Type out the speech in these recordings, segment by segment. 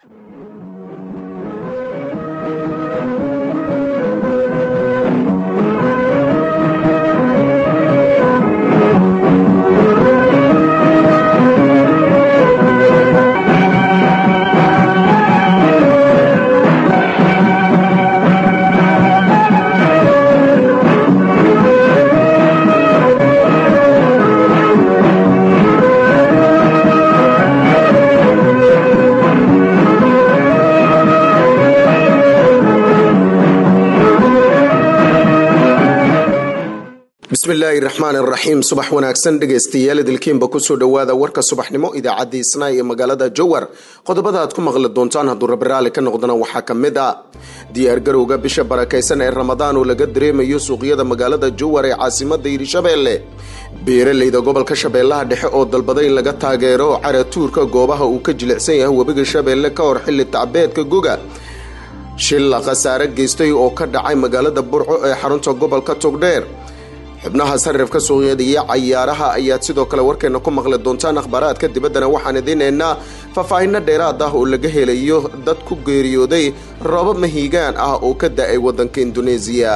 bismillaahi raxmaan raxiim subax wanaagsan dhegaystayaal idilkiinba kusoo dhowaada warka subaxnimo idaacadda isnaay ee magaalada jowar qodobada aad ku maqli doontaan hadduu rabiraali ka noqdana waxaa ka mid ah diyaargarowga bisha barakaysan ee ramadaan oo laga dareemayo suuqyada magaalada jowar ee caasimada hirshabeelle beeraleyda gobolka shabeellaha dhexe oo dalbaday in laga taageero caratuurka goobaha uu ka jilicsan yahay webiga shabeelle ka hor xilli tacbeedka goga shilla khasaare geystay oo ka dhacay magaalada burco ee xarunta gobolka togdheer xubnaha sarifka suuqyada iyo cayaaraha ayaad sidoo kale warkeena ku maqli doontaan akhbaaraadka dibaddana waxaan idiinaynaa faahfaahinno dheeraad ah oo laga helayo dad ku geeriyooday roobab mahiigaan ah oo ka da-ay waddanka induneesiya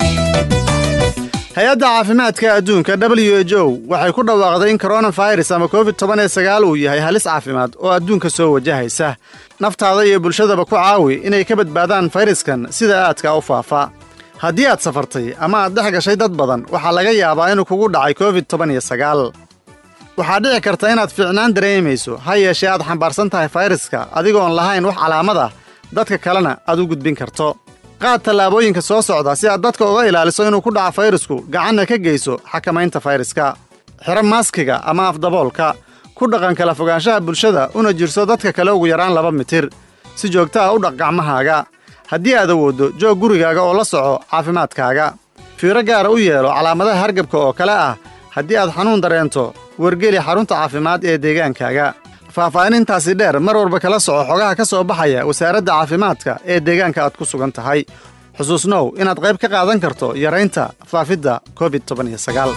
hay-adda caafimaadka adduunka w h o waxay ku dhawaaqday in koronafirus ama covid toban ee sagaal uu yahay halis caafimaad oo adduunka soo wajahaysa naftaada iyo bulshadaba ku caawi inay ka badbaadaan fayraskan sida aadka u faafa haddii aad safartay ama aad dhex gashay dad badan waxaa laga yaabaa inuu kugu dhacay covid toban iyo sagaal waxaa dhici karta inaad fiicnaan dareemayso ha yeeshee aad xambaarsan tahay fayraska adigoon lahayn wax calaamad ah dadka kalena aad u gudbin karto qaad tallaabooyinka soo socda si aad dadka uga ilaaliso inuu ku dhaco fayrasku gacanna ka geyso xakamaynta fayraska xiro maaskiga ama afdaboolka ku dhaqan kala fogaanshaha bulshada una jirso dadka kale ugu yaraan laba mitir si joogta ah u dhaq gacmahaaga haddii aad awooddo joog gurigaaga oo la soco caafimaadkaaga fiiro gaara u yeelo calaamadaha hargabka oo kale ah haddii aad xanuun dareento wargeli xarunta caafimaad ee deegaankaaga faahfaahinintaasi dheer mar walba kala soco xogaha ka soo baxaya wasaaradda caafimaadka ee deegaanka aad ku sugan tahay xusuusnow inaad qayb ka qaadan karto yaraynta faafidda covid toban iyo sagaal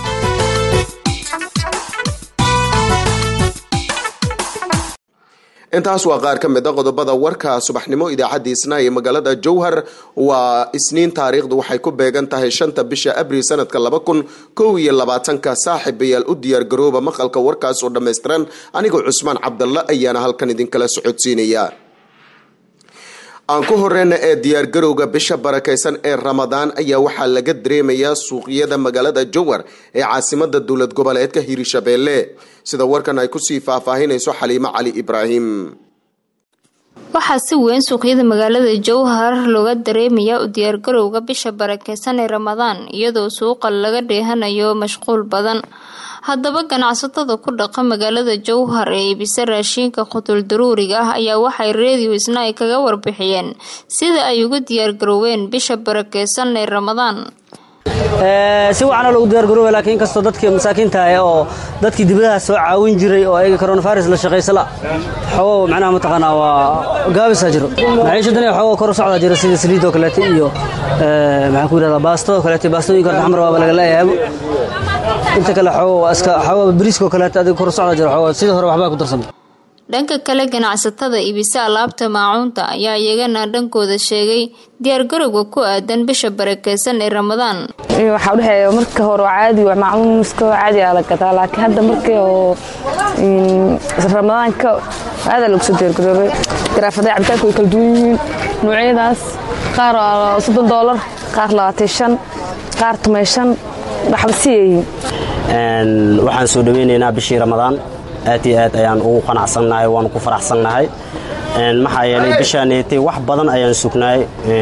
intaas waa qaar ka mid a qodobada warka subaxnimo idaacadda isnaa ee magaalada jowhar waa isniin taariikhdu waxay ku beegan tahay shanta bisha abril sanadka laba kun kow iyo labaatanka saaxiibayaal u diyaargarooba maqalka warkaas oo dhammaystiran anigoo cusmaan cabdalla ayaana halkan idinkala socodsiinaya aan ku horeyna ee diyaargarowga bisha barakaysan ee ramadaan ayaa waxaa laga dareemayaa suuqyada magaalada jowar ee caasimada dowlad goboleedka hiirshabeelle sida warkan ay kusii faahfaahinayso xaliimo cali ibraahim waxaa si weyn suuqyada magaalada jowhar looga dareemayaa u diyaargarowga bisha barakeysan ee ramadaan iyadoo suuqa laga dheehanayo mashquul badan haddaba ganacsatada ku dhaqa magaalada jowhar ee iibisa raashiinka qutul daruuriga ah ayaa waxay reediyo isna ay kaga warbixiyeen sida ay uga diyaargarooween bisha barakeysan ee ramadaan si wacanoo lagu diyaargarooba laakiin inkastoo dadkii masaakiinta ah oo dadkii dibadaha soo caawin jiray oo ayaga coronavirus la shaqaysala xogo macnaha mataqaanaa waa gaabisaa jiro maciishadan xogo kor u socdaa jira sida saliidoo kaleete iyo maxaan ku yidhahdaa baastadoo kaleete baastooyinka xamar waaba laga leeyahay inta kale xogo waa iska xogo bariiskoo kaleete adiga kor u socdaa jira xogo sidii hore waxbaa ku darsamay dhanka kale ganacsatada iibisa alaabta maacuunta ayaa iyagana dhankooda sheegay diyaargarowga ku aadan bisha barakeysan ee ramadaan waxaa udhexeeya marka hore caadi maacuun iska caadi aa la gadaa laakiin hadda markii oo ramadaanka aadaa lagu soo diyaargaroobay garaafadaha cabitaanka way kala duwan yihiin noocyadaas qaar soddon doolar qaar labaatan shan qaar toban shan waxba siyayihiin waxaan soo dhaweynaynaa bishii ramadaan aad iyo aad ayaan ugu qanacsannahay waanu ku faraxsannahay maxaa yeelay bishaanetay wax badan ayaan sugnaay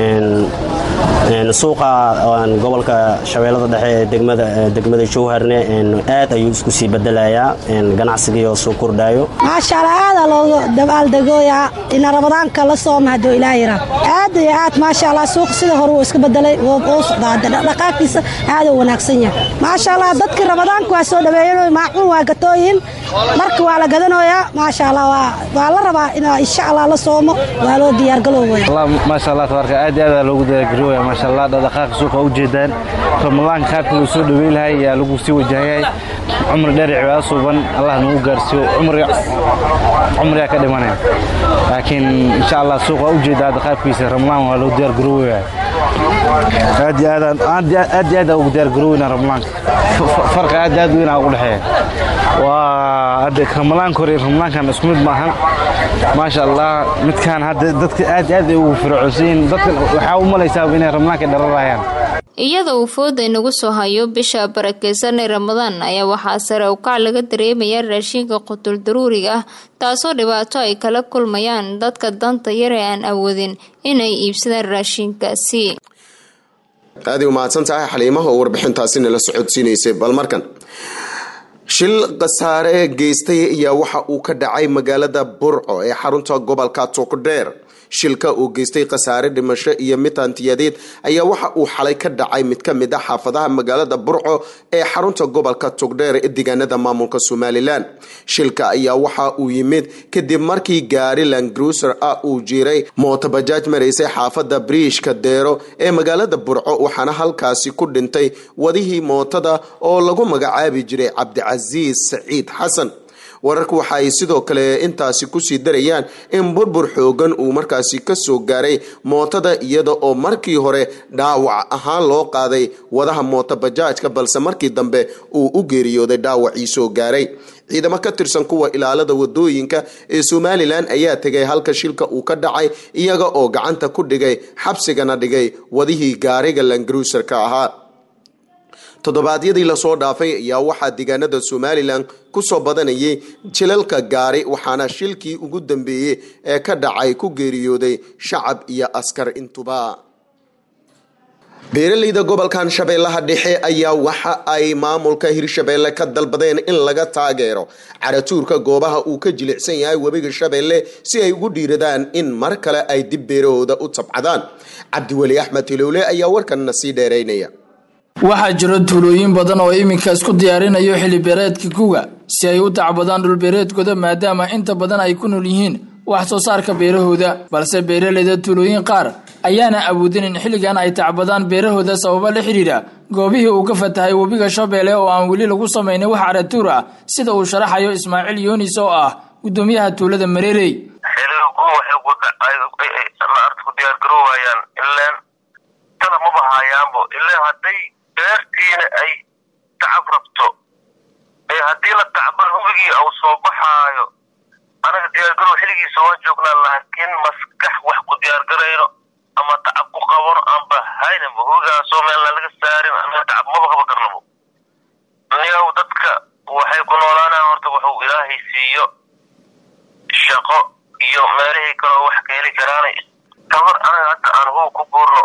suuqa gobolka shabeellada dhexe ee degmada jowharne aad ayuu isku sii bedelayaa ganacsigiioo soo kordhaayo maashaalla aadaa loogu dabaaldegooyaa ina ramadaanka la sooma hadduu ilaa yira aad iyo aad maasha allah suuq sida hore wuu iska bedelay wuu socdaa dhaqaaqiisa aaduu wanaagsan yahay maasha allah dadkii ramadaanka waa soo dhaweeyan maacuun waa gatooyin marka waa la gadanayaa maasha allah waa la rabaa in insha allah la soomo waa loo diyaargalowaya maasha allah tabaarka aad iyo aad loogu diyaargarooya maasha allah dhaqaaqa suuqa u jeedaan ramadaanka qaabka loo soo dhaweyn lahay ayaa lagu sii wajahayahay cumri dheer cibaado suuban allah nagu gaarsiiyo cumrigaa ka dhimanaya laakiin insha allah suuq waa ujeeda hadda qaabkiisa ramlaan waa loo diyaar garoowaya aad iyo aad aad iyo aad ugu diyaar garooweyna ramlaanka farqi aad iyo aad weyn ugu dhexeeya waa hadda ramlaanka hore ramlaankan isku mid maahan maasha allah midkaan hadda dadka aad iyo aad ay ugu fircoonsiin dadkan waxaa u malaysaa inay ramlaanka dhararayaan iyada uu fooda inagu soo hayo bisha barakeysan ee ramadaan ayaa waxaa sare ukac laga dareemayaa raashinka qutul daruuriga ah taasoo dhibaato ay kala kulmayaan dadka danta yar ee aan awoodin inay iibsadaan raashinkaasi aaday umahadsan tahay xaliimaha oo warbixintaasi nala socodsiinaysay bal markan shil khasaare geystay ayaa waxa uu ka dhacay magaalada burco ee xarunta gobolka togdheer shilka uu geystay khasaare dhimasho iyo mid hantiyadeed ayaa waxa uu xalay ka dhacay mid ka mid a xaafadaha magaalada burco ee xarunta gobolka togdheer ee deegaanada maamulka somalilan shilka ayaa waxa uu yimid kadib markii gaari langruser ah uu jiray mootobajaaj maraysay xaafada briishka deero ee magaalada burco waxaana halkaasi ku dhintay wadihii mootada oo lagu magacaabi jiray cabdicasiis saciid xasan wararku waxa ay sidoo kale intaasi kusii darayaan in burbur xoogan uu markaasi kasoo gaaray mootada iyada oo markii hore dhaawac ahaan loo qaaday wadaha mooto bajaajka balse markii dambe uu u geeriyooday dhaawacii soo gaaray ciidamo ka tirsan kuwa ilaalada wadooyinka ee somalilan ayaa tegay halka shilka uu ka dhacay iyaga oo gacanta ku dhigay xabsigana dhigay wadihii gaariga langruserka ahaa toddobaadyadii lasoo dhaafay ayaa waxaa deegaanada somalilan kusoo badanayay jilalka gaari waxaana shilkii ugu dambeeyey ee ka dhacay ku geeriyooday shacab iyo askar intuba beeraleyda gobolkan shabeellaha dhexe ayaa waxa ay maamulka hirshabeelle ka dalbadeen in laga taageero caratuurka goobaha uu ka jilicsan yahay webiga shabeelle si ay ugu dhiiradaan in mar kale ay dib beerahooda u tabcadaan cabdiweli axmed hilowle ayaa warkanna sii dheeraynaya waxaa jiro tuulooyin badan oo iminka isku diyaarinayo xilibeereedka kuga si ay u tacbadaan dhulbeereedkooda maadaama inta badan ay ku nool yihiin wax soo saarka beerahooda balse beeraleyda tuulooyin qaar ayaana awoodin in xilligan ay tacbadaan beerahooda sababo la xidhiidha goobihii uu ka fatahay webiga shabeelle oo aan weli lagu samaynin wax caratuur ah sida uu sharaxayo ismaaciil yoonis oo ah gudoomiyaha tuulada mareerey beertiina ay tacab rabto ee haddii la tacban hubigii au soo baxaayo anaga diyaargarow xilligiisa waan joognaa laakiin maskax wax ku diyaargarayno ama tacab ku qabano aanba haynaba hubigaasoo meelna laga saarin anaga tacab maba qaba karnabo niyow dadka waxay ku noolaanaan horta wuxuu ilaahay siiyo shaqo iyo meelihii kaloo wax ka heli karaanay tabar anaga hadda aan hub ku buurno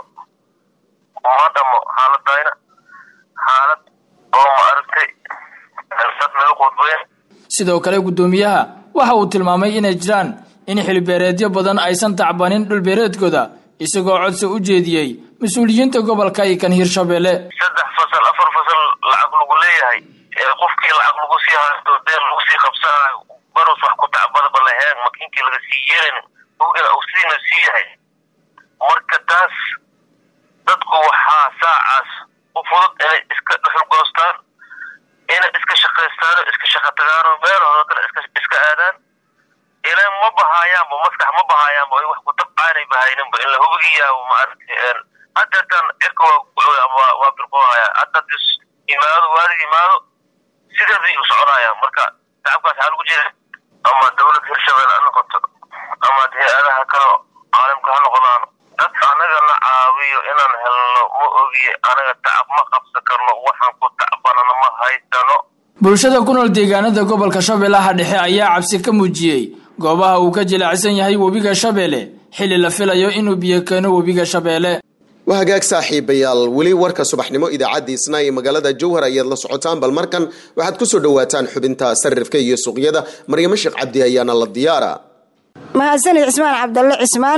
ma dhamo xaaladayna xaalad oo ma aragtay dad naga qudbeen sidoo kale gudoomiyaha waxa uu tilmaamay inay jiraan in xilbeereedyo badan aysan tacbanin dhulbeereedkooda isagoo codsi u jeediyey mas-uuliyiinta gobolka iyo kan hirshabeelle saddex fasal afar fasal lacag lagu leeyahay ee qofkii lacag lagu sii haysto deen lagu sii qabsanayo baros wax ku tacbadaba laheen makiinkii laga sii yeelanin hogana uu sidiina sii yahay marka taas dadku waxaa saacaas u fudud inay iska dhuxulgoostaan inay iska shaqaystaan oo iska shaqa tagaan oo meelahooda kale iska iska aadaan ilan ma bahaayaanba maskax ma bahaayaanba ay wax ku tabcaanay bahayninba in la hubigayaabo ma aragtay haddeetan cirka waa ama waa birqoohaya hadda dis imaado waadig imaado sideeday u soconayaan marka tacabkaas waxaa lagu jira ama dowlad hirshabelle ha noqoto ama hay-adaha kale caalamka ha noqdaano dad anaga na caawiyo inaan helno ma ogiye anaga tacab ma qabsan karno waxaan ku tacbanana ma haysano bulshada ku nool deegaanada gobolka shabeellaha dhexe ayaa cabsi ka muujiyey goobaha uu ka jilaacsan yahay webiga shabeelle xilli la filayo inuu biyo keeno webiga shabeelle waa hagaag saaxiibayaal weli warka subaxnimo idaacaddiisna iyo magaalada jowhar ayaad la socotaan bal markan waxaad kusoo dhawaataan xubinta sarifka iyo suuqyada maryamo sheekh cabdi ayaana la diyaara mahadsanid cismaan cabdalle cismaan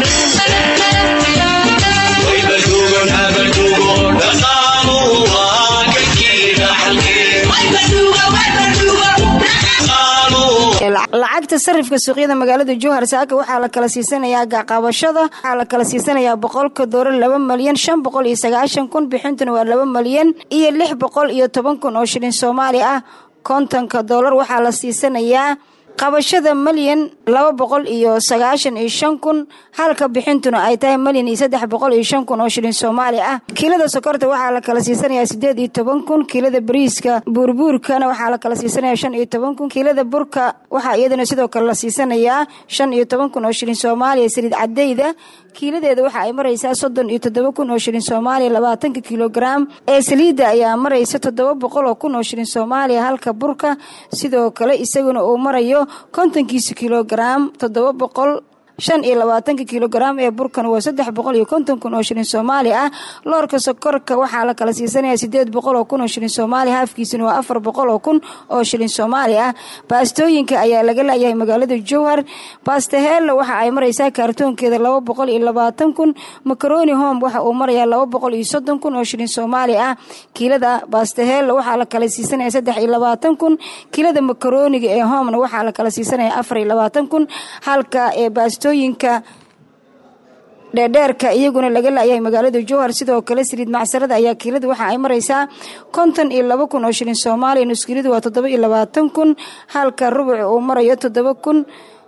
lacagta sarifka suuqyada magaalada jowhar saaka waxaa la kala siisanayaa gaqabashada waxaa la kala siisanayaa boqolka doolar laba malyan shan boqol iyo sagaashan kun bixintuna waa laba malyan iyo lix boqol iyo toban kun oo shilin soomaali ah kontonka doolar waxaa la siisanayaa qabashada malyan laba boqol iyo sagaashan iyo shan kun halka bixintuna ay tahay malyan iyo saddex boqol iyo shan kun oo shilin soomaali ah kiilada sokorta waxaa la kala siisanayaa sideed iyo toban kun kiilada bariiska buurbuurkana waxaa la kala siisanaya shan iyo toban kun kiilada burka waxaa iyadana sidoo kale la siisanayaa shan iyo toban kun oo shilin soomaaliya saliid cadayda kiiladeeda waxa ay maraysaa soddon iyo toddoba kun oo shilin soomaaliya labaatanka kilograam ee saliidda ayaa maraysa toddoba boqol oo kun oo shilin soomaaliya halka burka sidoo kale isaguna uu marayo kontonkiisa kilograam toddoba boqol shan iyo labaatanka kilograam ee burkan waa saddex boqol iyo konton kun oo shilin soomaali ah loorka sokorka waxaa la kala siisanaya sideed boqol oo kun oo shilin soomaali haafkiisuna waa afar boqol oo kun oo shilin soomaali ah baastooyinka ayaa laga laayahay magaalada jowhar baastahella waxa ay maraysaa kaartoonkeeda laba boqol iyo labaatan kun macaroni home waxa uu marayaa laba boqol iyo soddon kun oo shilin soomaali ah kiilada baastahella waxaa la kala siisanaya saddex iyo labaatan kun kiilada macaroniga ee homena waxaa la kala siisanaya afar iyo labaatan kun halka ee baasto yinka dheerdheerka iyaguna laga laayahay magaalada jowhar sidoo kale saliid macsarada ayaa kiilada waxa ay maraysaa konton iyo laba kun oo shilin soomaaliya nuskiiladu waa toddoba iyo labaatan kun halka rubuc uu marayo toddoba kun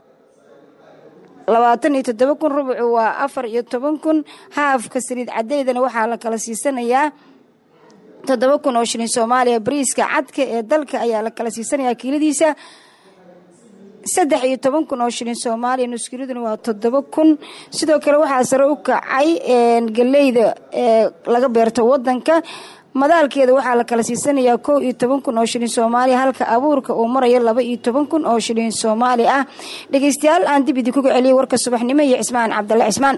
labaatan iyo toddoba kun rubucu waa afar iyo toban kun haafka saliid cadeydana waxaa la kala siisanayaa toddoba kun oo shilin soomaaliya bariiska cadka ee dalka ayaa la kala siisanayaa kiiladiisa saddex iyo toban kun oo shilin soomaaliya nuskiladuna waa toddoba kun sidoo kale waxaa sare u kacay galeyda ee laga beerto wadanka madaalkeeda waxaa la kala siisanayaa kow iyo toban kun oo shilin soomaaliya halka abuurka uu marayo laba iyo toban kun oo shilin soomaali ah dhegeystayaal aan dib idinkuga celiyay warka subaxnimo iyo cismaan cabdalle cismaan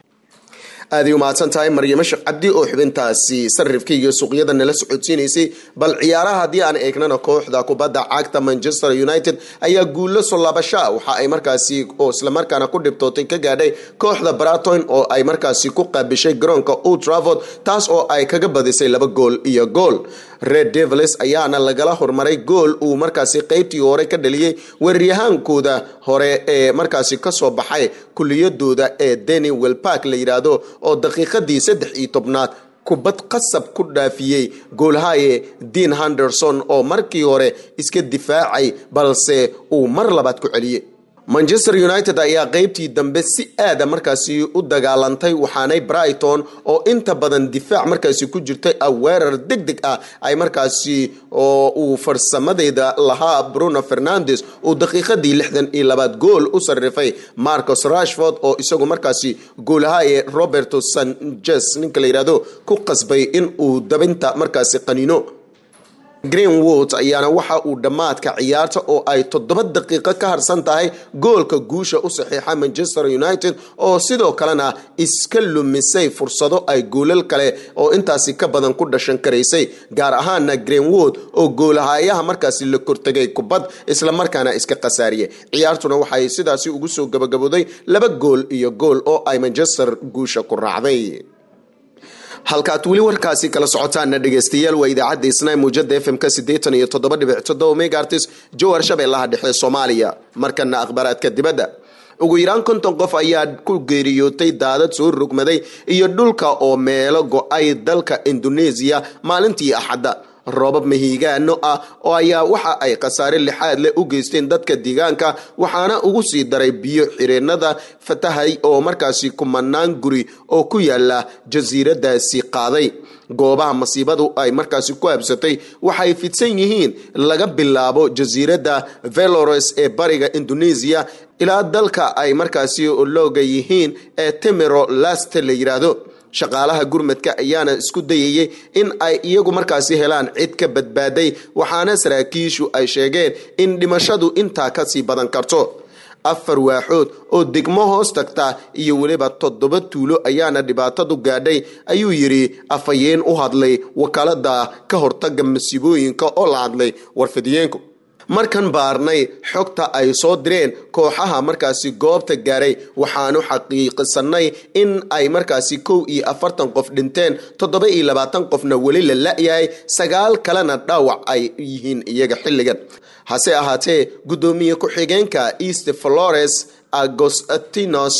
aaday umahadsan tahay maryamo sheekh cabdi oo xubintaasi sarifka iyo suuqyada nala socodsiinaysay bal ciyaaraha haddii aan eegnana kooxda kubadda cagta manchester united ayaa guulo soo laabashaa waxa ay markaasi oo islamarkaana ku dhibtootay ka gaadhay kooxda braton oo ay markaasi ku qaabishay garoonka old trafford taas oo ay kaga badisay laba gool iyo gool red devils ayaana lagala hormaray gool uu markaasi qeybtii hore ka dhaliyey weeryahaankooda hore ee markaasi kasoo baxay kuliyadooda ee deni welpark la yidhaahdo oo daqiiqadii saddex iyo tobnaad kubad qasab ku dhaafiyey goolhaye dean henderson oo markii hore iska difaacay balse uu mar labaad ku celiyey manchester united ayaa qeybtii dambe si aada markaasi u dagaalantay waxaanay brighton oo inta badan difaac markaasi ku jirtay weerar deg deg ah ay markaasi oo uu farsamadeeda lahaa bruno fernandes uu daqiiqadii lixdan iyo labaad gool u sarifay marcos rashford oo isagu markaasi goolahaye roberto sanchez ninka la yidhahdo ku qasbay in uu dabinta markaasi qaniino greenwood ayaana waxa uu dhammaadka ciyaarta oo ay toddoba daqiiqo ka harsan tahay goolka guusha u saxiixa manchester united oo sidoo kalena iska lumisay fursado ay goolal kale oo intaasi ka badan ku dhashan karaysay gaar ahaana greenwood oo goolahayaha markaasi la kortegay kubad islamarkaana iska khasaariyay ciyaartuna waxay sidaasi ugu soo gabagabooday laba gool iyo gool oo ay manchester guusha ku raacday halkaad weli warkaasi kala socotaana dhegeystayaal waa idaacadda isnay muujada f m-ka siddeetan iyo toddoba dhibic toddoba megaartis jowhar shabeellaha dhexe soomaaliya markana akhbaaraadka dibadda ugu yaraan konton qof ayaa ku geeriyootay daadad soo rogmaday iyo dhulka oo meelo go-ay dalka indoneesiya maalintii axadda roobab mahiigaano ah oo ayaa waxa ay khasaare lixaad leh u geysteen dadka deegaanka waxaana ugu sii daray biyo xireenada fatahay oo markaasi kumanaan guri oo ku yaala jasiiradaasi qaaday goobaha masiibadu ay markaasi ku habsatay waxay fidsan yihiin laga bilaabo jasiiradda velores ee bariga indoneesiya ilaa dalka ay markaasi looga yihiin ee temero laste la yidhaahdo shaqaalaha gurmadka ayaana isku dayayay in ay iyagu markaasi helaan cid ka badbaaday waxaana saraakiishu ay sheegeen in dhimashadu intaa kasii badan karto afar waaxood oo degmo hoos tagta iyo weliba toddoba tuulo ayaana dhibaatadu gaadhay ayuu yidhi afhayeen u hadlay wakaalada ka hortaga masiibooyinka oo la hadlay warfidiyeenku markan baarnay xogta ay soo direen kooxaha markaasi goobta gaaray waxaanu xaqiiqsanay in ay markaasi kow iyo afartan qof dhinteen toddoba iyo labaatan qofna weli la la-yahay sagaal kalena dhaawac ay yihiin iyaga xilligan hase ahaatee guddoomiye ku-xigeenka east flores agostinos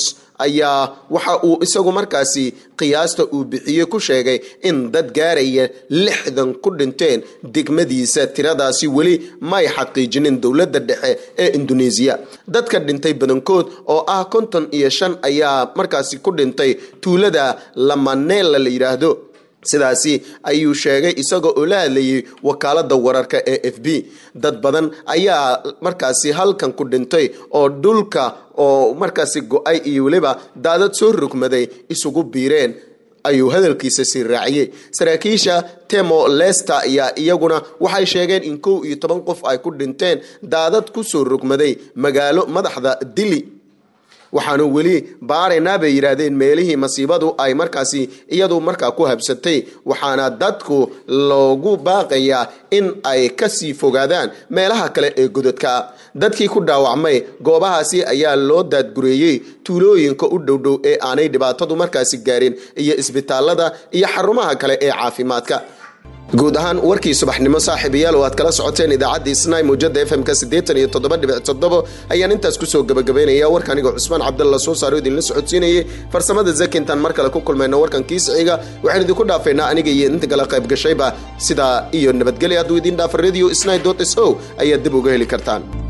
ayaa waxa uu isagu markaasi qiyaasta uu bixiyey ku sheegay in dad gaaraya lixdan ku dhinteen degmadiisa tiradaasi weli may xaqiijinin dowladda dhexe ee induneesiya dadka dhintay badankood oo ah konton iyo shan ayaa markaasi ku dhintay tuulada lamanela la yidhaahdo sidaasi ayuu sheegay isagoo oo la hadlayay wakaalada wararka ee f b dad badan ayaa markaasi halkan ku dhintay oo dhulka oo markaasi go-ay iyo weliba daadad soo rogmaday isugu biireen ayuu hadalkiisa sii raaciyey saraakiisha temo lester ayaa iyaguna waxay sheegeen in kow iyo toban qof ay ku dhinteen daadad kusoo rogmaday magaalo madaxda dili waxaanu weli baaraynaa bay yidhaahdeen meelihii masiibadu ay markaasi iyadu markaa ku habsatay waxaana dadku loogu baaqayaa in ay kasii fogaadaan meelaha kale ee gododka dadkii ku dhaawacmay goobahaasi ayaa loo daadgureeyey tuulooyinka u dhowdhow ee aanay dhibaatadu markaasi gaarin iyo isbitaalada iyo xarumaha kale ee caafimaadka guud ahaan warkii subaxnimo saaxiibayaal oo aad kala socoteen idaacaddii snai mawjada fm-ka siddeetan iyo toddoba dhibic toddobo ayaan intaas kusoo gabagabaynaya warka anigoo cusmaan cabdalla soo saaro idinla socodsiinayay farsamada zakintan mar kale ku kulmayno warkan kiisiciga waxaan idinku dhaafaynaa aniga iyo inta kala qayb gashayba sidaa iyo nabadgelya hadduu idiin dhaafa radio snai dot s o ayaad dib uga heli kartaan